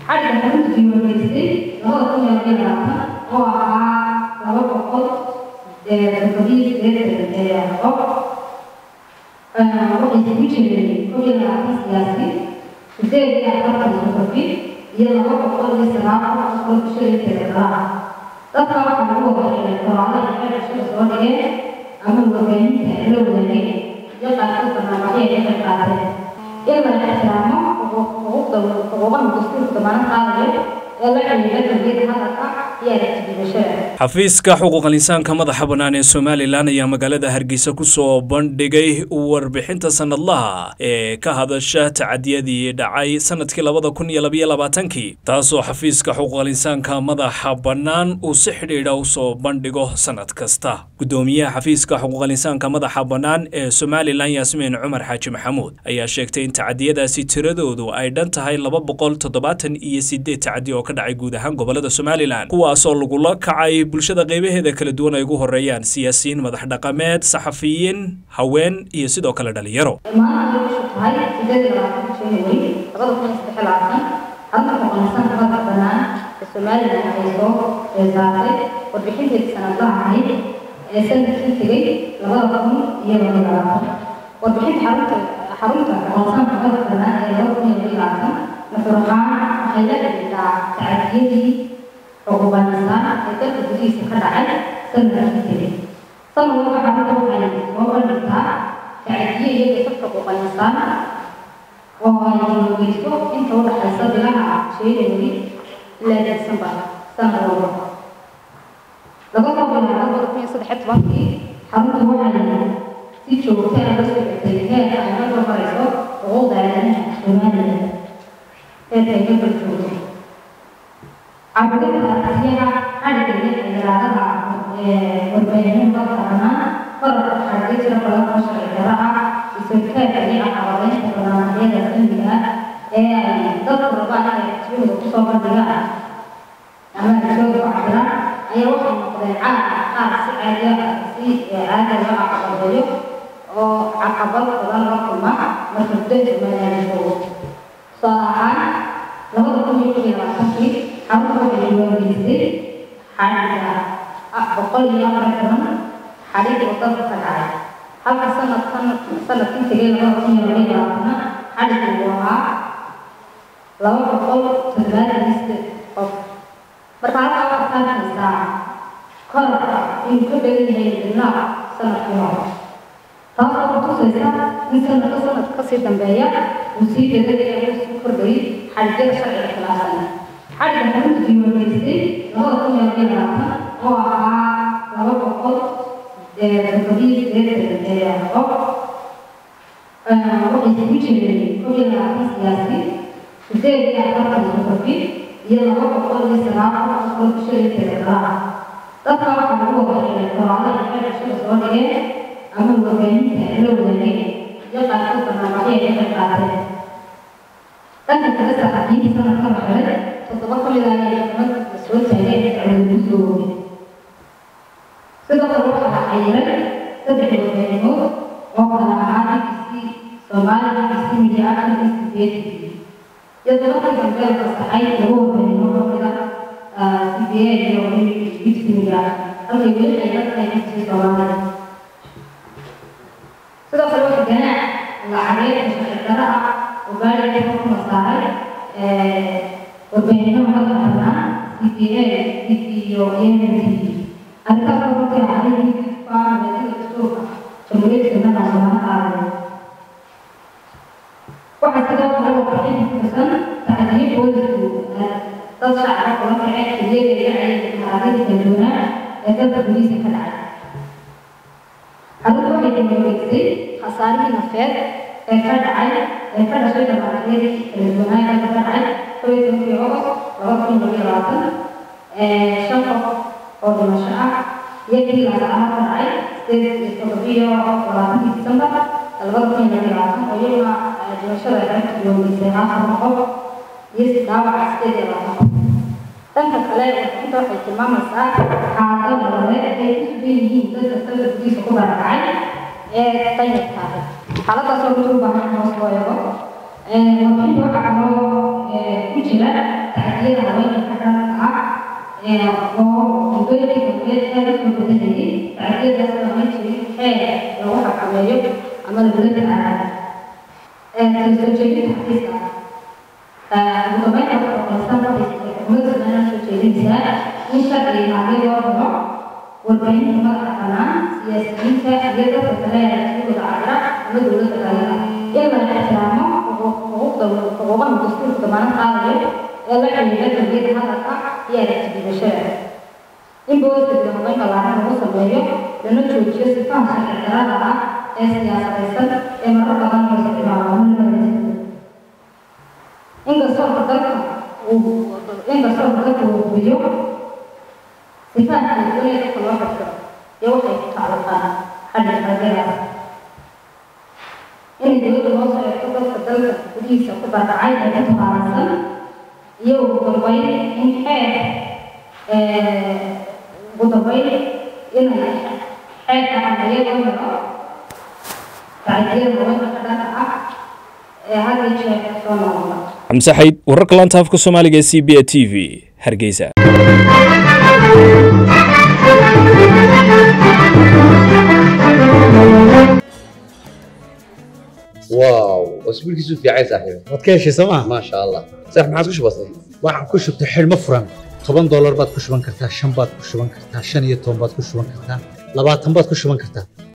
xadhigga xarunta diiwaangelisay labada kun iyo labiyo labaatan oo ahaa laba boqol toddobiyo sideetan qof waxay isugu jireen kow iyo labaatan siyaasi sideed iyo afartan suxufi iyo laba boqol iyo sagaal qof oo bulshada inteeda kala ah dadka waxaa lagu wadaxilay qoraalo ay xeer bulshada soo dhigeen ama warbaahinta la wadaageen iyo qaarkood barnaamijyo ay ka qayb qaateen in la ixtiraamo xuquuqda xuquuqaha dastuurka damaanad qaadayo ee la xiriira dambiyada hadalka iyo aragtidibashada xafiiska xuquuqal insaanka madaxa bannaan ee somalilan ayaa magaalada hargeysa ku soo bandhigay warbixinta sanadlaha ee ka hadasha tacadiyadii dhacay sanadkii labada kun iyo labiyo labaatankii taasoo xafiiska xuquuqal insaanka madaxa bannaan uu si xidhiidha u soo bandhigo sanad kasta gudoomiyaha xafiiska xuquuqal insaanka madaxa bannaan ee somalilan yaasmiin cumar xaaji maxamuud ayaa sheegtay in tacadiyadaasi tiradoodu ay dhan tahay laba boqol toddobaatan iyo sideed tacadi oo ka dhacay guud ahaan gobolada somalilan kuwaasoo lagula kacay bulshada qaybaheeda kala duwan ay ugu horeeyaan siyaasiyiin madax dhaqameed saxafiyiin haween iyo sidoo kale dhalinyaro maanta ay bishu tahay sideed iyo labaatan january labada kun iyo saddex iyo labaatan xarunta xuquuqinsaanka madaxa bannaan ee somalilan ay soo saartay warbixinteeda sanadlaha ahayd ee sanadkii tegay labada kun iyo laba iyo labaatan warbixinta xarunta xarunta xuquuqinsaanka madaxa bannaan ee laba kun iyo laba iyo labaatan nuxurahaan waxay la xidhiidhaa tacadiyadii xuquuqal insaan ee dalka gudihiisa ka dhacay sanadkii tegay sanad walba xarunta waxay soo bandhigtaa tacadiye iyo qisas xuquuqal insaan oo ay diiwaangeliso inta u dhaxaysa bilaha january ilaa december sanad walba laga soo bilaabo labada kun iyo saddex iyo tobankii xaruntu waxay si joogta ah la socotay heerka ay ka kormarayso xuquuqda aadanaha somalilan heerka ay ka korjoogto caburinta aragtiyaha xadhigga iyo xildhibaanada warbaahinada bannaan korarka xadhigga jira badan oo sharci darro ah isulkaadka iyo caqabadeynta barnaamijyada cilmiga ah ee ay dadku rabaan inay aragtiyahooda kusoo bandhigaan ama aragtiyahooda ku cabiraan ayaa waxay noqdeen caad qaar si caadiya si caadi loo caqabadeeyo oo caqabad badan la kulma marka gudaha somaliland joogo tusaale ahaan labada kun iyo kow iyo labaatankii xarunta waxay diiwaangelisay xadhigga boqol iyo afar toban xadhig oo dalka ka dhacay halka sanadkan sanadkan tegay labada kun iyo laba iyo labaatana xadhiggu uu ahaa laba boqol toddobaatan iyo sideed qof marka halkaa waxaad arkaysaa korarka inuu ka badan yahay bilaa sanadkii hore taasoo kutusaysa in sanadka sanadka kasii dambeeya uu sii bedelayo uu sii kordhayay xadhigyada sharciga khilaafsan xadhigga xarunta diiwaangelisay labada kun iyo labiyo labaatan oo ahaa laba boqol toddobiyo sideetan qof waxay isugu jireen kow iyo labaatan siyaasi sideed iyo afartan suxufi iyo laba boqol iyo sagaal qof oo bulshada inteeda kala ah dadka waxaa lagu wadaxilay qoraalo ay xeer bulshada soo dhigeen ama warbaahinta la wadaageen iyo qaarkood barnaamijyo ay ka qayb qaateen dhanka kale saxafiyiinta sanadka la xiray toddoba ka mid ah ay xukuumadda la soo taageen dacwada soo oogay sidoo kale waxaa la xayiray saddex warbaahinimood oo kala ahaa bbc soomaali bbc media action bbc iyo tobankii dambe la fasaxay laba warbaahimo ka mid ah cba iyo bbc media halkay weli ay la tahay bbc soomaaliya sidoo kale waxa ganaac lacageed oo sharci darro ah oo gaariga xukuma saaray warbaahinada madaxa bannaan cba tv iyo yemen tv arrintaas oo runtii dhacday midka meedada dastuurka jamhuuriyadda somaliland lama qaadayo waxaa sidoo kale warbixin kusan tacdiyo boolisku dad shacaba kula kaceen xiliyada dhacay xaaladii kala duwanaa ee dalka gudihiisa ka dhacay xaruntu waxay diiwaangelisay khasaarihii nafeed ee ka dhacay ee ka dhashay dhamaatiyadii kala duwanaa dalka ka dhacay kow iyo tobankii ogost laba kun iyo labiyo labaatan shan qof oo dhimasho ah iyo kii laasaaha ka dhacay sideed iyo toddobiyo labaatankii disembar labada kun iyo labiyo labaatan oo iyaguna dhimashada ay xaruntu diiwaangelisay afar qof iyo dhaawaca sideed iyo labaatan qof dhanka kale warbixinta waxay tilmaamaysaa xaalado nololeed ay ku sugan yihiin dadka dalka gudihiisa ku barakacay ee danyarka ah xaaladaasoo runtii u baahan in hoos loo eego warbixinta waxaa kaloo ku jira tacdiyada haweenka ka dhanka ah oo muddooyinkii dambeed aad u soo badanayay tacdiyadaas lama jirin xeer lagu xakameeyo ama lagula tacaala soo jeedinta xafiiska ugu dambeynta waxaa qoraysan ummadda Soomaaliya soo jeedinaysaa in sharciga haddii loo helo warbaahinta madaxa bannaan siyaasiyiinta iyo dadka kale ee rasuulka cabira ama dowladda kale in la ixtiraamo xuquuqda xuquuqaha dastuurka damaanad qaadayo ee la xiriira dambiyada hadalka iyo aragti dhiibashada in booliska dibadbaynka laaran lagu sameeyo lana joojiyo sifaha sharci darrada ah ee siyaasadaysan ee marar badan hoose dhibaatooyin inkastoo dalka uu inkastoo dalka uu hubiyo sifaha kala duwan ee dadka loo xirto iyo waxay ku tacalluqaan xagga qalbiyadaas in dowladda loo soo eegto dadka dalka gudihiisa ku barakacay ee ku tabaaraysan iyo ugu dambeyn in xeer ugu dambeyn inay xeerka xambayada u helo tacdiyada haweenka ka dhanka ah ee had iyo jeer soo noqda xamse xayd wararka laanta afka soomaaliga ee c b a t v hargeysa واو اسبوع كيسو في عايز صاحبي waad ka heshay sooma ما شاء الله صح ما عادش بسيط waxaan ku shubtay xidhmo furan toban doolar baad ku shuban kartaa shan baad ku shuban kartaa shan iyo toban baad ku shuban kartaa labaatan baad ku shuban kartaa